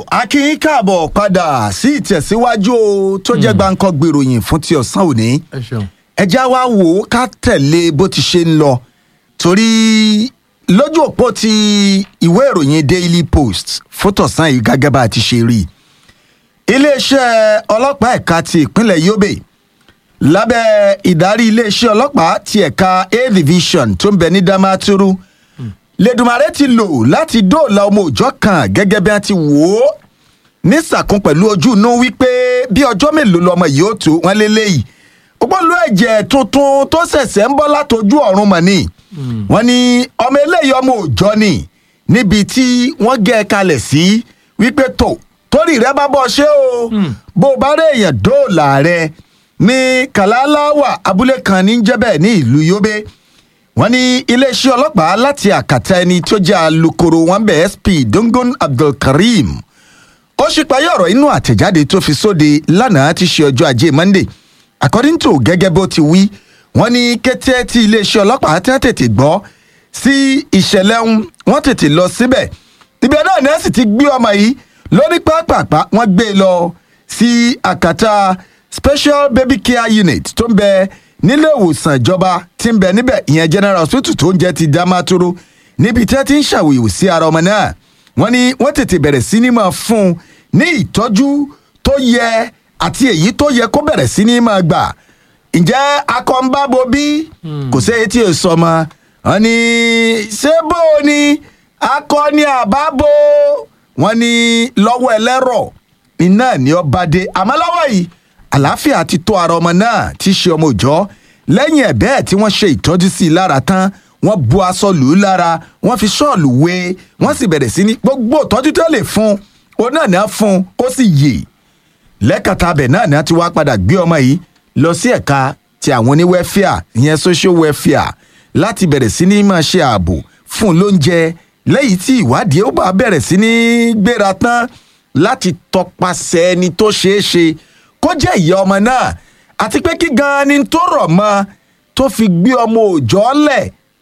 akin káàbọ̀ padà sí ìtẹ̀síwájú o tó jẹ́ gbáǹkọ́ gbèròyìn fún ti ọ̀sán òní ẹ ṣeun. ẹja wa wò ó ká tẹ̀lé bó ti ṣe ń lọ torí lójú òpó ti ìwé ìròyìn daily post fótọ̀sán yìí gẹ́gẹ́ bá a ti ṣe rí i iléeṣẹ́ ọlọ́pàá ẹ̀ka ti ìpínlẹ̀ yobe lábẹ́ ìdarí iléeṣẹ́ ọlọ́pàá ti ẹ̀ka a division tó ń bẹ ní damaturu lẹ́dùnmarè ti lò láti dóòlà ọmọ òòjọ́ kan gẹ́gẹ́ bí wọ́n ti wò ó nísàkún pẹ̀lú ojú inú wípé bí ọjọ́ mélòó lọmọ yìí ó tó wọn lélẹ́yìí ògbólú ẹ̀jẹ̀ tuntun tó ṣẹ̀ṣẹ̀ ń bọ́ látọjú ọ̀run mọ̀ ni wọ́n ní ọmọ eléyìí ọmọ òòjọ́ ni níbi tí wọ́n gẹ́ ẹ kalẹ̀ sí wípé tó torí rẹ bá bọ́ ṣé o bó o bá rí èèyàn dóòlà rẹ ní kàláláwà abúlé kan ní jẹ́bẹ̀ ní ìlú yobe wọ́n ní iléeṣẹ́ ọlọ́pàá láti àkàtà ẹni tó jẹ́ alūkkóró wọn bẹ̀ sp dongon abdulkareem ó ṣípayé ọ̀rọ̀ inú àtẹ̀jáde tó fi sóde lánàá ti ṣe ọjọ́ ajé monday according to gẹ́gẹ́ bó ti wí wọ́n ní kété tí iléeṣẹ́ ọlọ́pàá tẹ́ tètè gbọ́ sí ìṣẹ̀lẹ̀ ń wọ́n tètè lọ síbẹ̀ ibẹ̀ náà ní ẹ̀sìn ti gbé ọmọ yìí lórí pápápá wọ́n gbé e lọ sí àkàtà special baby care unit tó ń bẹ nílé ìwòsàn ìjọba tí ń bẹ níbẹ̀ ìyẹn general hospital tó ń jẹ́ ti damaturu níbi tí wọ́n ti ń ṣàwòyò sí ara ọmọ náà wọ́n ní wọ́n tètè bẹ̀rẹ̀ sí ní máa fún un ní ìtọ́jú tó yẹ àti èyí tó yẹ kó bẹ̀rẹ̀ sí ní máa gbà ǹjẹ́ akọ́ńbábo bí kò sí etí èso ọmọ wọn ní ṣé bó o ní akọni àbábo wọn ní lọ́wọ́ ẹlẹ́rọ̀ iná ní ọba dé àmọ́ lọ́wọ́ yìí àlàáfíà ti tó ara ọmọ náà tí í ṣe ọmọ òòjọ́ lẹ́yìn ẹ̀ bẹ́ẹ̀ tí wọ́n ṣe ìtọ́jú sí i lára tán wọ́n bu aṣọ lù ú lára wọ́n fi ṣọ́ọ̀lù wé wọ́n sì bẹ̀rẹ̀ sí ní gbogbo ìtọ́jú tó lè fún un òun náà ní á fún un ó sì yè lẹ́kàtà abẹ̀ náà ní á ti wá padà gbé ọmọ yìí lọ sí ẹ̀ka ti àwọn oní wẹ́fíà ìyẹn social welfare láti bẹ̀rẹ̀ sí ní máa ṣe ààbò fún un lóúnjẹ lẹ́yìn tí ìwádìí ó bá bẹ̀rẹ̀ sí ní gbéra tán láti tọpasẹ̀ ẹni tó ṣeé ṣe kó jẹ́ ìyá ọmọ náà àti pé kí gan-an ni tó rọ̀ mọ́ tó fi gbé ọmọ òòjọ́ lẹ̀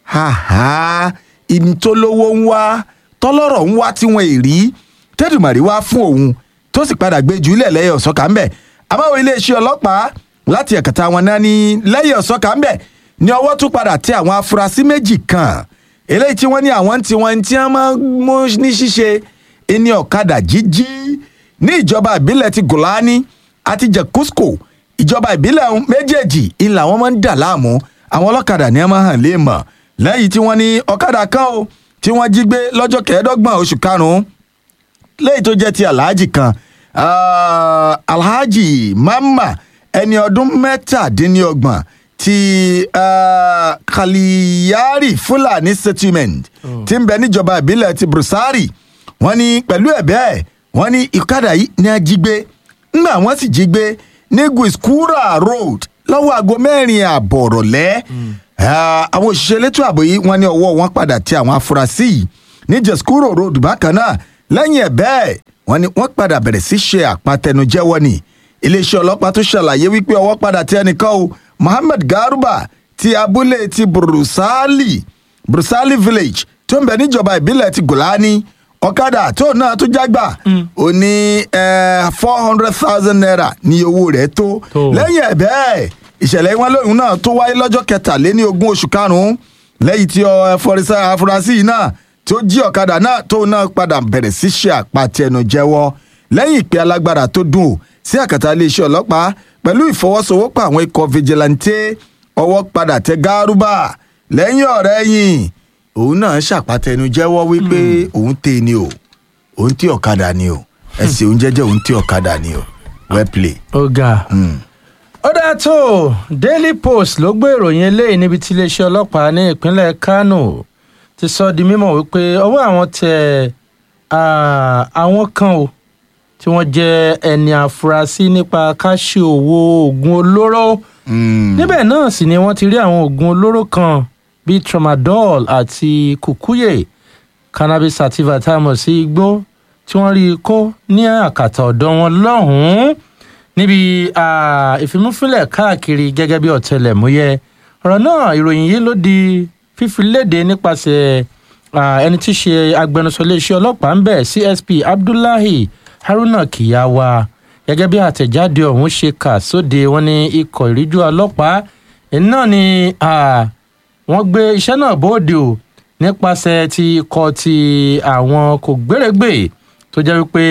haha ìní tó lówó ń wá tọ́lọ́rọ̀ ń wá tí wọ́n èrí tẹ́dùmàrí wá fún òun tó sì padà gbé jùlẹ̀ lẹ́yìn ọ̀sọ́kà ń bẹ̀ àmọ́ iléeṣẹ́ ọlọ́pàá láti ẹ̀kẹta wọn náà ní lẹ́yìn ọ̀sọ́kà ń bẹ̀ ní ọwọ́ tún padà tẹ àwọn afurasí méjì kan eléyìí tí wọ́n ní àwọn tí wọ́n ti máa mú ní ṣíṣe ẹni ọ̀kadà jíjí ní ìjọba ìbílẹ̀ ti gòláni àti jẹ̀kúskò ìjọba ìbílẹ̀ méjèèjì ìlà wọn máa ń dà láàmú àwọn ọlọ́kadà ní ẹ máa hàn léèmọ̀ lẹ́yìn tí wọ́n ní ọ̀kadà kan o tí wọ́n jí gbé lọ́jọ́ kẹẹ̀ẹ́dọ́gbọ̀n oṣù karùn-ún lẹ́yìn tó jẹ́ ti alhaji kan uh, alhaji mama ẹni ọdún mẹ́tàdínlọ́gbọ̀n ti uh, kaliyari fulani settlement oh. ti ń bẹ níjọba ìbílẹ̀ ti brusari wọ́n ní pẹ̀lú ẹ̀ bẹ́ẹ̀ wọ́n ní ìkadà yìí ní a jí gbé ńgbà wọ́n sì jí gbé ní guiskura road lọ́wọ́ aago mẹ́rin àbọ̀ rọ̀lẹ́ àwọn òṣìṣẹ́ elétò ààbò yìí wọ́n ní ọwọ́ wọn padà ti àwọn afurasí yìí ní jeskuro road bákan náà lẹ́yìn ẹ̀ bẹ́ẹ̀ wọ́n ní wọ́n padà bẹ̀rẹ̀ sí ṣe àpatẹnujẹ́wọ́ ni iléeṣẹ́ ọlọ́pàá tó ṣàlàyé wípé ọwọ́ padà tẹ ẹnìkan o mohammed garuba ti abúlé ti brusali brusali village tó ń bẹ níjọba ìbílẹ̀ ti gòláni ọ̀kadà tó náà tó jágbà ó ní four hundred thousand naira ní owó rẹ̀ tó lẹ́yìn ẹ̀ bẹ́ẹ̀ ìṣẹ̀lẹ̀ wọn lóyún náà tó wáyé lọ́jọ́ kẹtàléní ogún oṣù karùn-ún lẹ́yìn tí afurasí yìí náà tó jí ọ̀kadà náà tó náà padà bẹ̀rẹ̀ sí ṣe àpàtẹnujẹ́wọ́ lẹ́yìn ìpè alágbára tó dùn ó sí àkàtà iléeṣẹ́ ọlọ́pàá pẹ̀lú ìfọwọ́sowọ́pọ̀ àwọn ikọ̀ fìjìláńtẹ́ ọwọ́ padà tẹ gárúbà lẹ́yìn ọ̀rẹ́ yìí òun náà ṣàpàtẹnujẹ́wọ́ wípé òun tè ní o òun tí ọ̀kadà ni o ẹ̀sìn òun jẹ́jẹ́ òun tí ọ̀kadà ni o well play. ọ̀gá ó dáa tó daily post ló gbé ìròyìn eléyìí níbi tí iléeṣẹ́ ọlọ́pàá ní ìpínlẹ̀ kánò ti sọ di mímọ̀ wípé ọwọ́ àwọn tẹ àwọn kan o tí wọ́n jẹ́ ẹni àfúrásì nípa káṣí owó oògùn olóró níbẹ̀ náà sì ni wọ́n ti rí àwọn oògùn olóró kan bíi tramadol àti kùkúyè cannabis sativa tá a mọ̀ sí igbó tí wọ́n rí i kó ní àkàtà ọ̀dọ̀ wọn lọ́hùn-ún níbi ìfimúfínlẹ̀ káàkiri gẹ́gẹ́ bí ọ̀tẹlẹ̀múyẹ́ ọ̀rọ̀ náà ìròyìn yìí ló di fífi léde nípasẹ̀ ẹni tí í ṣe agbẹnusọ iléeṣẹ́ ọlọ́pàá ń bẹ̀ csp abdullahi haruna kiyawa gẹ́gẹ́ bí àtẹ̀jáde ọ̀hún ṣe kà sóde wọn ní ikọ̀ ìríjú ọlọ́pàá náà ni wọ́n gbé iṣẹ́ náà bóde o nípasẹ̀ ti ikọ̀ ti àwọn kò gbèrègbè tó jẹ́ wípé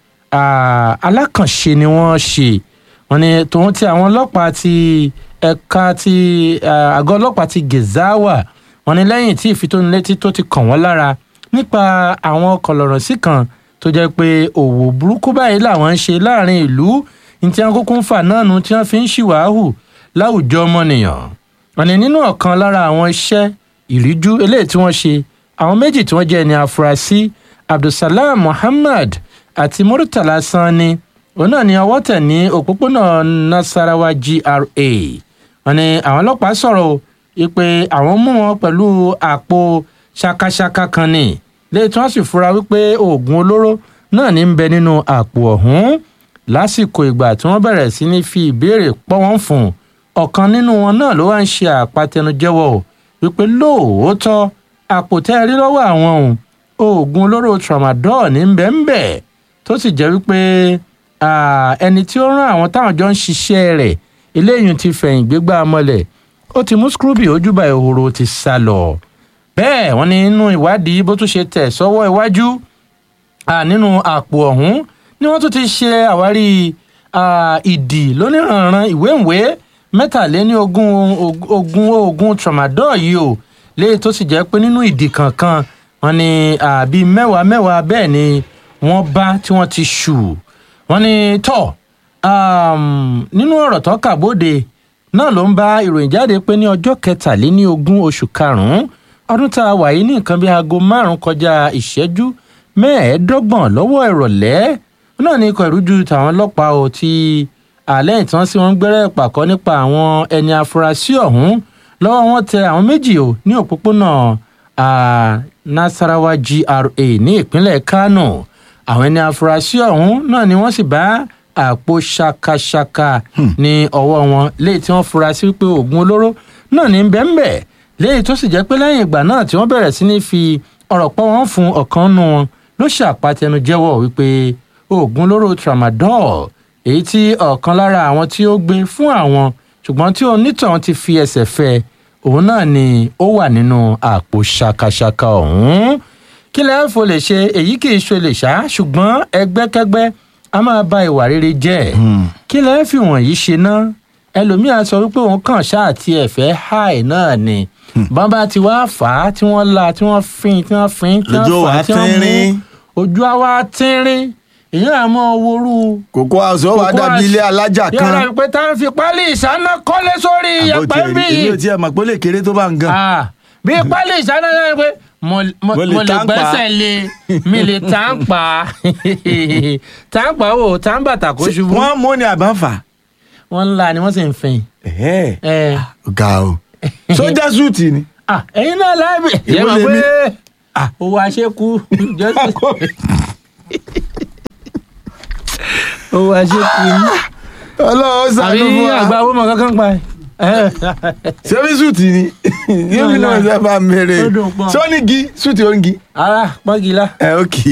alákànṣe ni wọ́n ṣe wọ́n ní tòun ti àwọn ọlọ́pàá ti ẹ̀ka ti àgọ́ ọlọ́pàá ti gezawa wọ́n ní lẹ́yìn tí ìfitónilétí tó ti kàn wọ́n lára nípa àwọn kọlọ̀rọ̀ sí kan tó jẹ́ pé òwò burúkú báyìí làwọn ń ṣe láàrin ìlú ní tí wọ́n kúkú ń fà náà nu tí wọ́n fi ń ṣìwàhù láwùjọ ọmọnìyàn wọ́n ní nínú ọ̀kan lára àwọn iṣẹ́ ìríjú eléyìí tí wọ́n ṣe àwọn méjì tí wọ́n jẹ́ ẹni afurasí abdulsalam muhammad àti murtala sanni òun náà ni ọwọ́ tẹ̀ ní òpópónà nasarawa gra wọ́n ní àwọn ọlọ́pàá sọ̀rọ̀ pé àwọn mú wọn pẹ̀lú àpò ṣakaṣaka kan ni lẹ́yìn tí wọ́n sì fura wípé oògùn olóró náà ní ń bẹ nínú àpò ọ̀hún lásìkò ìgbà tí wọ́n bẹ̀rẹ̀ sí ní fi ìbéèrè pọ́ wọ́n fún ọ̀kan nínú wọn náà ló wá ń ṣe àpatẹnujẹ́wọ́ wípé lóòótọ́ àpò tẹ́ ẹ rí lọ́wọ́ àwọn òun oògùn olóró tramadol ní ń bẹ ń bẹ tó sì jẹ́ wípé ẹni tí ó rán àwọn táwọn jọ ń ṣiṣẹ́ rẹ̀ eléyìí ti fẹ̀yìn gbégbá mọ́lẹ̀ ó ti mú scrooby ojúbà ìhòòrò ti sá lọ bẹ́ẹ̀ wọ́n ní nínú ìwádìí bó tún ṣe tẹ̀ sọ́wọ́ iwájú nínú àpò ọ̀hún ni wọ́n tún ti ṣe àwárí ìdì lóníranran ìwé ìwé mẹ́tàléní ogún ogún ogún tramadol yìí o léyìí tó sì jẹ́ pé nínú ìdì kankan wọ́n ní àbí mẹ́wàá mẹ́wàá bẹ́ẹ̀ ni wọ́n bá tí wọ́n ti ṣù wọ́n ní tọ́ nínú ọ̀rọ̀ tó kà bóde náà ló ń bá ìròyìn jáde pé ní ọjọ́ kẹtàléní ogún oṣù karùn-ún ọdún tá a wà yìí ní nǹkan bíi aago márùn-ún kọjá ìṣẹ́jú mẹ́ẹ̀ẹ́dọ́gbọ̀n lọ́wọ́ ìrọ̀lẹ́ náà ní ikọ̀ ìrújú tàwọn ọlọ́pàá ò ti àlẹ́ ìtàn sí wọn gbẹ́rẹ́ pàkọ́ nípa àwọn ẹni afurasí ọ̀hún lọ́wọ́ wọn tẹ àwọn méjì ò ní òpópónà nasarawa gra ní ìpínlẹ̀ kánò àwọn ẹni afurasí ọ̀hún náà ni wọ́n sì bá àpò ṣakaṣaka ní ọwọ́ wọn léyìí tí wọ́n fura sí pé oògùn olóró náà ní bẹ́ẹ̀nbẹ́ẹ̀ léyìí tó sì jẹ́ pé lẹ́yìn ìgbà náà tí wọ́n bẹ̀rẹ̀ sí ní fi ọ̀rọ̀ pọ̀ wọ́n fún ọ̀kan nù wọn ló ṣàpàtẹnu jẹ́wọ́ wípé oògùn olóró tramadol èyí tí ọ̀kan lára àwọn tí ó gbé fún àwọn ṣùgbọ́n tí onítàn ti fi ẹsẹ̀ fẹ́ òun náà ni ó wà nínú àpò ṣakaṣaka ọ̀hún kí lẹ́ẹ̀ fò lè ṣe èyí kì í ṣe lè ṣá ṣùgbọ́n ẹgbẹ́kẹ́gbẹ́ a máa ba ìwà rere jẹ́ kí lẹ́ẹ̀ fi wọ̀nyí ṣe ná ẹlòmíà sọ wípé òun kàn ṣáà ti ẹ̀fẹ́ háì náà ni bàbá tí wàá fà á tí wọ́n la tí wọ́n fin tí wọ́n fin tí wọ́n fà á tí wọ́n mú ojú àwa tínrín èyàn àmọ́ worú. kòkó àṣọ wa dàbí ilé alájà kan. yàrá pé tá a fi pálí ìsáná kọ́lé sórí yẹpẹ́ bí. èmi ò tiẹ̀ mọ̀ pé ó lè kéré tó bá ń gan. bí pálí ìsáná náà pé mo lè gbẹ́sẹ̀ lé mi lè tá ń pa tá ń pa o tá ń bàtà kó ṣubú. wọ́n mú ni àbá fà. wọ́n ń la ni wọ́n sì ń fẹ̀yìn. ga o sójà súùtì ni. ẹ̀yin náà láàbì. yẹ mọ̀ pé owó aṣẹ́kù owó aṣẹ́kù ni. ọlọ́run sàánú fún wa. àbí àgbà owó mọ̀ kankan pa ẹ̀ sẹ́mi súùtì ni yóò fi náà ṣe bá mèrè sọ́nìgì súùtì onígi. ara pọ́ngìlá. ẹ ó kì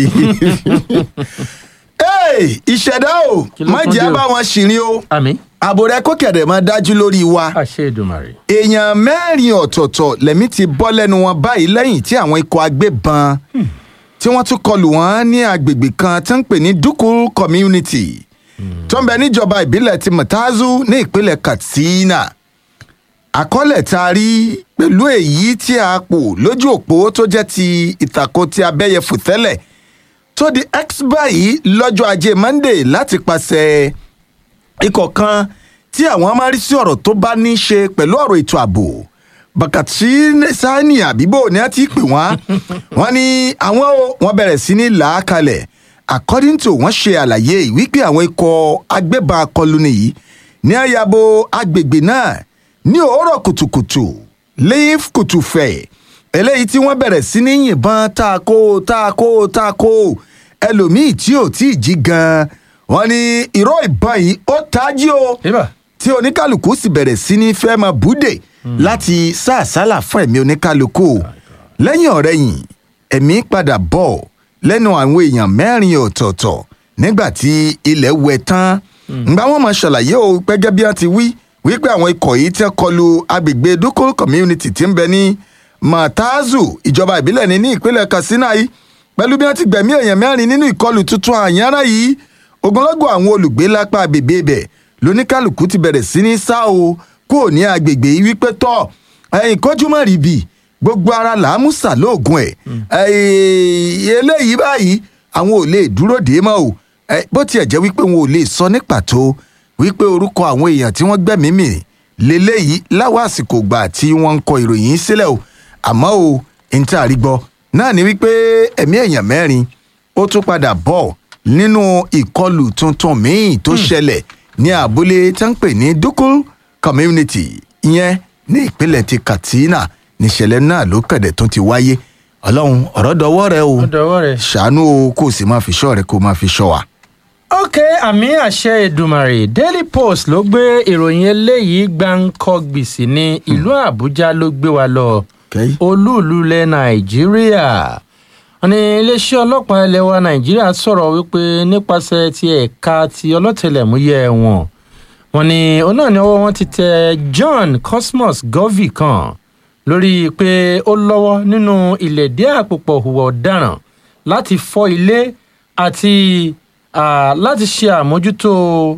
í. ìṣẹ̀dá o má jẹ́ bá wọn ṣìrìn o àmín. ààbò rẹ kó kẹ̀dẹ̀ máa dájú lórí wa. àṣẹ Èdùmàrè. èèyàn mẹ́rin ọ̀tọ̀ọ̀tọ̀ lẹ́mí ti bọ́ lẹ́nu wọn báyìí lẹ́yìn tí àwọn ikọ̀ agbébọn tí wọ́n tún kọlù wọ́n ní agbègbè kan tó ń pè ní Dukul community tó ń bẹ níjọba ìbílẹ̀ ti Matazu ní ìpínlẹ̀ Katsina àkọọ́lẹ̀ tá a rí pẹ̀lú èyí tí a pò lójú òpó tó jẹ́ ti ìtàkùn ti abẹ́yẹfò tẹ́lẹ̀ tó di x báyìí lọ́jọ́ ajé Monday láti pàṣẹ ikọ̀ kan tí àwọn máa rí sí ọ̀rọ̀ tó bá ní í ṣe pẹ̀lú ọ̀rọ̀ ètò ààbò bàkàtí sani àbíbò ni a ti pè wọ́n wọ́n ní àwọn wọ́n bẹ̀rẹ̀ sí ní làákalẹ̀ according to wọ́n ṣe àlàyé wípé àwọn ikọ̀ agbébọn akọlù nìyí ní àyàbò agbègbè náà ní òórọ̀ kùtùkùtù leaf kùtùfẹ̀ eléyìí tí wọ́n bẹ̀rẹ̀ sí ní yìnbọn taako taako taako ẹlòmíì tí ò tí ì jí gan-an wọ́n ní ìró ìbọn yìí ó tají o tí oníkálukú sì bẹ̀rẹ̀ sí ní fẹ́ máa búdè láti sá àsálà fún ẹ̀mí oníkálukú lẹ́yìn ọ̀rẹ́yìn ẹ̀mí padà bọ̀ lẹ́nu àwọn èèyàn mẹ́rin ọ̀tọ̀ọ̀tọ̀ nígbà tí ilẹ̀ wẹ̀ tán ǹgbà wọn máa ṣàlàyé o gẹ́gẹ́ bí wọ́n ti wí wípé àwọn ikọ̀ yìí tẹ́ kọlu agbègbè dukul community tí ń bẹ ní matazu ìjọba ìbílẹ̀ ní ní ìpínlẹ̀ katsina yìí pẹ̀lú bí wọ́n ti gbẹ̀mí èèyàn mẹ́rin nínú ìkọlù tuntun àyànrá yìí ogunlọ́gọ̀ àwọn olùgbé lápá agbègbè ibẹ̀ lóníkálùkù ti bẹ̀rẹ̀ sí ní sá o kúrò ní agbègbè yìí wípé tọ́ ẹ̀yìn kójú mọ́ rí bì gbogbo ara làámúsà lóògùn ẹ̀ eléyìí báyìí àwọn ò lè dúró dé mọ́ o Eh, bó tiẹ̀ jẹ́ wípé wọn ò lè sọ ní pàtó wípé orúkọ àwọn èèyàn tí wọ́n gbẹ̀mí mì lélẹ́yìí láwọn àsìkò gbà tí wọ́n ń kọ ìròyìn yìí sílẹ̀ o àmọ́ o n tí a rí gbọ́ náà ni wípé ẹ̀mí èèyàn mẹ́rin ó tún padà bọ̀ nínú ìkọlù tuntun míì tó ṣẹlẹ̀ ní abúlé tí wọ́n ń pè ní dukul community ìyẹn ní ìpínlẹ̀ ti katsina níṣẹ̀lẹ̀ náà ló kẹ̀dẹ̀ tó ti wáyé ọlọ́run ọ̀rọ̀ dọwọ́ rẹ o ó dọwọ́ rẹ̀. ṣàánú o kó o sì máa fi ṣọ́ rẹ kó o máa fi ṣọ́ wa. ok àmì àṣẹ Èdùmàrè Daily Post ló gbé ìròyìn eléyìí gbáǹkọ́gbì sí ní ìlú Àbújá ló gbé wa lọ Okay. olúùlú ilẹ̀ Nàìjíríà wọ́n ní iléeṣẹ́ ọlọ́pàá ilẹ̀ wa Nàìjíríà sọ̀rọ̀ wípé nípasẹ̀ ti ẹ̀ka ti ọlọ́tẹlẹ̀múyẹ́ wọn wọ́n ní òun náà ni ọwọ́ wọn ti tẹ John Cosmos Govey kan lórí pé ó lọ́wọ́ nínú ìlẹ̀dí àpòpọ̀ hùwà ọ̀daràn láti fọ́ ilé àti ah, láti ṣe àmójútó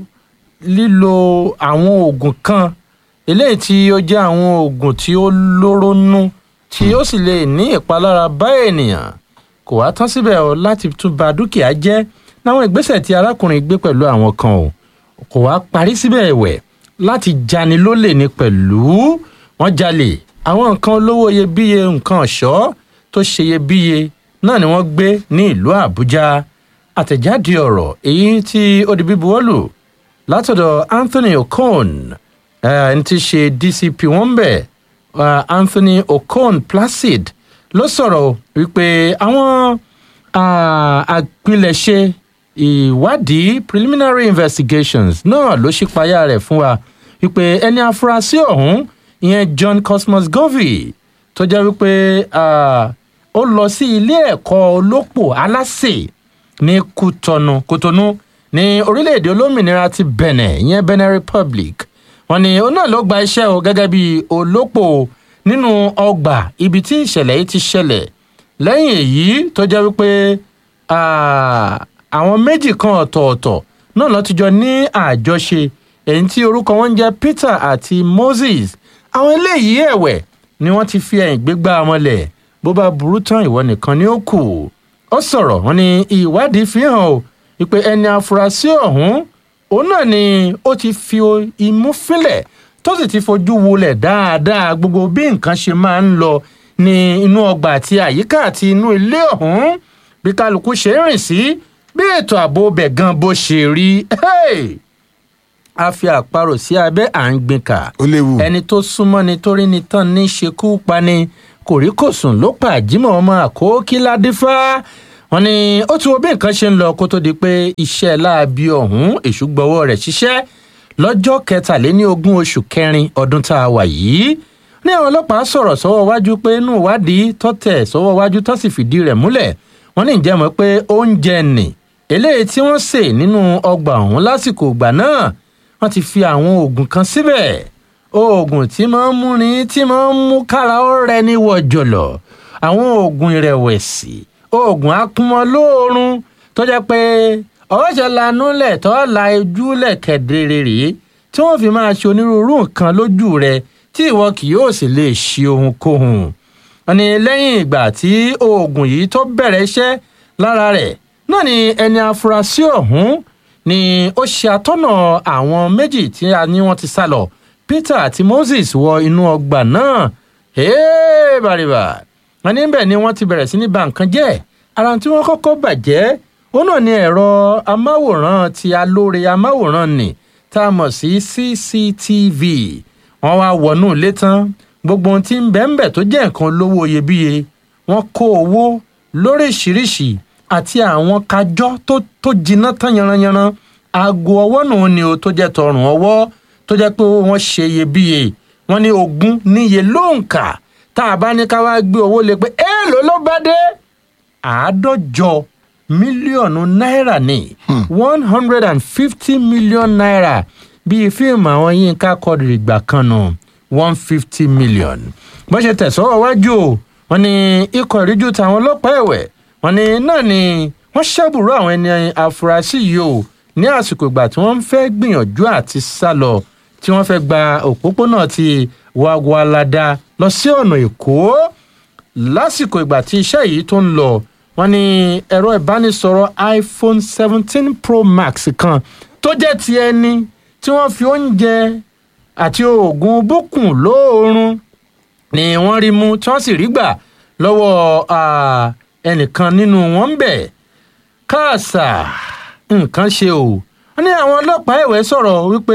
lílo àwọn oògùn kan eléyìí tí ó jẹ́ àwọn oògùn tí ó lóró nú tí ó sì lè ní ìpalára bá ènìyàn kò wá tán síbẹ̀ o láti tún ba dúkìá jẹ́ láwọn ìgbésẹ̀ tí arákùnrin gbé pẹ̀lú àwọn kan o kò wá parí síbẹ̀ ẹ̀wẹ̀ láti jani lólè ní pẹ̀lú wọ́n jalè àwọn nǹkan olówó iyebíye nǹkan ọ̀ṣọ́ tó ṣe iyebíye náà ni wọ́n gbé ní ìlú àbújá àtẹ̀jáde ọ̀rọ̀ èyí tí ó di bíbuwọ́lù látọ̀dọ̀ anthony okon ẹni tí í ṣe dcp wọn bẹ̀ uh, anthony okon placid ló sọ̀rọ̀ wípé àwọn ah, àpilẹ̀ṣe ìwádìí preliminary investigations náà ló ṣípayá rẹ̀ fún wa wípé ẹni afurasí ọ̀hún ìyẹn john cosmos govey tó jẹ́ wípé ah, ó lọ sí ilé ẹ̀kọ́ olópò aláṣẹ ní kútọnu kútọnu ní orílẹ̀-èdè olómìnira ti benin ìyẹn benin republic wọ́n ní òun náà ló gba iṣẹ́ o gẹ́gẹ́ bí olópò nínú ọgbà ibi tí ìṣẹ̀lẹ̀ yìí ti ṣẹlẹ̀ lẹ́yìn èyí tó jẹ́ wípé ah, àwọn méjì kan ọ̀tọ̀ọ̀tọ̀ náà ló ti jọ ní àjọṣe èyí tí orúkọ wọn ń jẹ́ peter àti moses àwọn eléyìí ẹ̀wẹ̀ ni wọ́n ti fi ẹ̀yìn gbégbá ọmọlẹ̀ bó bá burú tán ìwọ nìkan ni ó kù ó sọ̀rọ̀ wọn ni ìwádìí fi hàn o wípé ẹni afurasí ọ̀hún òun náà ni ó ti fi imú fílẹ̀ tó sì ti fojú wulẹ̀ dáadáa gbogbo bí nǹkan ṣe máa ń lọ ní inú ọgbà àti àyíká àti inú ilé ọ̀hún bí kálukú ṣe ń rìn sí bí ètò ààbò bẹ̀ gan bó ṣe rí Hey! a fi àparò sí abẹ́ à ń gbin kà ó léwu. ẹni tó súnmọ́ ni torí ni tán ní ṣekú pani kòríkòsùn ló pa àjímọ̀ ọmọ àkókí ládífá wọn ni ó ti wo bí nǹkan ṣe ń lọ kó tó di pé iṣẹ́ láabi ọ̀hún èṣù gbọ́wọ́ rẹ̀ ṣiṣẹ́ lọ́jọ́ kẹtàléní ogún oṣù kẹrin ọdún tá a wà yìí ní àwọn ọlọ́pàá sọ̀rọ̀ sọ́wọ́ wájú pé inú ìwádìí tọ́tẹ̀ sọ́wọ́ wájú tó sì fìdí rẹ̀ múlẹ̀ wọ́n ní ìjẹ́ mọ̀ pé oúnjẹ nì eléyìí tí wọ́n sè nínú ọgbà ọ̀hún lásìkò ìgbà náà wọ́n ti fi àwọn oògùn kan síbẹ̀ oògùn tí máa ń múni tí máa ń mú kára ó rẹni wọ̀jọ̀lọ̀ àwọn oògùn ìrẹ̀wẹ̀sì oògùn akúmọlóorun tó jẹ́ pé ọ̀ọ́ṣẹ́ lanúlẹ̀ tó la ojúlẹ̀ kẹ̀dẹ̀rẹ̀ rèé tí wọ́n fi máa ṣe onírúurú nǹkan lójú rẹ tí ìwọ kì yóò sì lè ṣe ohunkóhun wọ́n ní lẹ́yìn ìgbà tí oògùn yìí tó bẹ̀rẹ̀ iṣẹ́ lára rẹ̀ náà ni ẹni afurasí ọ̀hún ni ó ṣe atọ́nà àwọn méjì tí a ní wọ́n ti sá lọ peter àti moses wọ inú ọgbà náà Hey, bàrìbà wọn níbẹ̀ ni wọ́n ti bẹ̀rẹ̀ sí ní ba nǹkan jẹ́ ara tí wọ́n kọ́kọ́ bàjẹ́ ó náà ní ẹ̀rọ amáwòrán ti alóore amáwòrán nì tá a mọ̀ sí cctv wọ́n wá wọnú ilé tán gbogbo ohun tí ń bẹ̀ ń bẹ̀ tó jẹ́ nǹkan olówó iyebíye wọ́n kó owó lóríṣiríṣi àti àwọn kájọ́ tó tó jiná tán yanranyanran aago ọwọ́ nù ni o tó jẹ́ tọrùn ọwọ́ tó jẹ́ pé wọ́n ṣe iyebíye wọ́n ní ogún níye lóǹkà tá a bá ní ká wá gbé owó lé pé èèlò ló bá dé àádọ́jọ mílíọ̀nù náírà ní one hundred and fifty million naira bíi fíìmù àwọn yínká kọdìrì gbà kan nù one fifty million bó ṣe tẹ̀sọ́wọ́ wájú o wọ́n ní ikọ̀ ìríjú tàwọn ọlọ́pàá ẹ̀wẹ̀ wọ́n ní náà ni wọ́n ṣàbùrọ̀ àwọn ẹni àfúrásì yìí o ní àsìkò ìgbà tí wọ́n fẹ́ gbìyànjú àti sá lọ tí wọ́n fẹ́ gba òpópónà ti wàgwàládà lọ sí ọ̀nà èkó lásìkò ìgbà tí iṣẹ́ yìí tó ń lọ wọ́n ní ẹ̀rọ ìbánisọ̀rọ̀ iphone seventeen pro max kan tó jẹ́ ti ẹni tí wọ́n fi oúnjẹ àti oògùn bókùn lóòórùn ni wọ́n rí mú tí wọ́n sì rí gbà lọ́wọ́ ah, ẹnìkan nínú wọn ń bẹ̀ káàsà nǹkan ṣe o wọ́n ní àwọn ọlọ́pàá ẹ̀wẹ̀ sọ̀rọ̀ wípé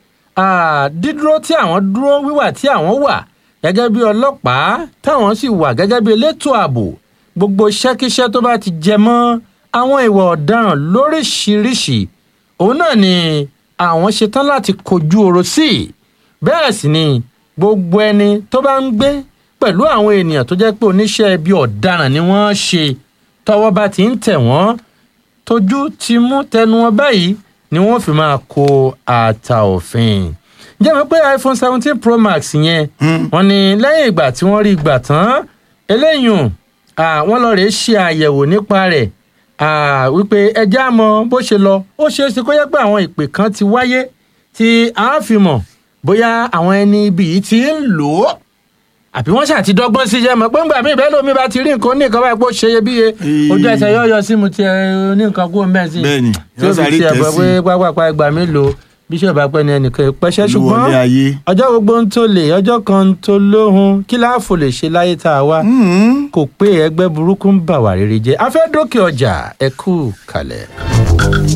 ah, dídúró tí àwọn dúró wíwà tí àwọn wà gẹ́gẹ́ bí ọlọ́pàá táwọn sì wà gẹ́gẹ́ bí elétò ààbò gbogbo iṣẹ́kíṣẹ́ tó bá ti jẹ mọ́ àwọn ìwà ọ̀daràn lóríṣiríṣi òun náà ni àwọn ṣetán láti kojú ọ̀rọ̀ sí i bẹ́ẹ̀ sì ni gbogbo ẹni tó bá ń gbé pẹ̀lú àwọn ènìyàn tó jẹ́ pé oníṣẹ́ ibi ọ̀daràn ni wọ́n ṣe tọwọ́ bá ti ń tẹ̀ wọ́n tójú ti mú tẹnu wọn báyìí ni wọ́n fi máa kó ata òfin jẹ́ mi pé iphone seventeen pro max yẹn wọ́n ní lẹ́yìn ìgbà tí wọ́n rí gbà tán eléyìí wọ́n lọ rèé ṣe àyẹ̀wò nípa rẹ̀ ah, wípé ẹjẹ́ àmọ́ bó ṣe lọ ó ṣeé ṣe kó yẹ pé àwọn ìpè kan ti wáyé tí a fi mọ̀ bóyá àwọn ẹni ibi yìí ti ń lò ó àbí wọ́n ṣàti dọ́gbọ́n sí jẹ́ mọ̀ pé ńgbà míì bẹ́ẹ̀ lómi bá ti rí nǹkan ní nǹkan báyìí pé ó ṣe iyebíye Ee. ojú ẹsẹ̀ yóò yọ sí mu tiẹ̀ ní nǹkan kú ọmọ ẹ̀ sí Bẹ́ẹ̀ni, tí ó yóò fi sáré tiẹ̀ tẹ̀ bọ̀ sí. pé pápápá ẹgbà mélòó bíṣọ̀bù apẹ́ni ẹnìkan ìpẹ́ṣẹ́ ṣùgbọ́n Ìwọlé ayé. ọjọ́ gbogbo ń tó lè ọjọ́ kan ń tó lóhun kí láàfò lè ṣe láyé tá a wá kò pé ẹgbẹ́ burúkú ń bà wá rere jẹ́ afẹ́ dókè ọjà ẹ kú kalẹ̀.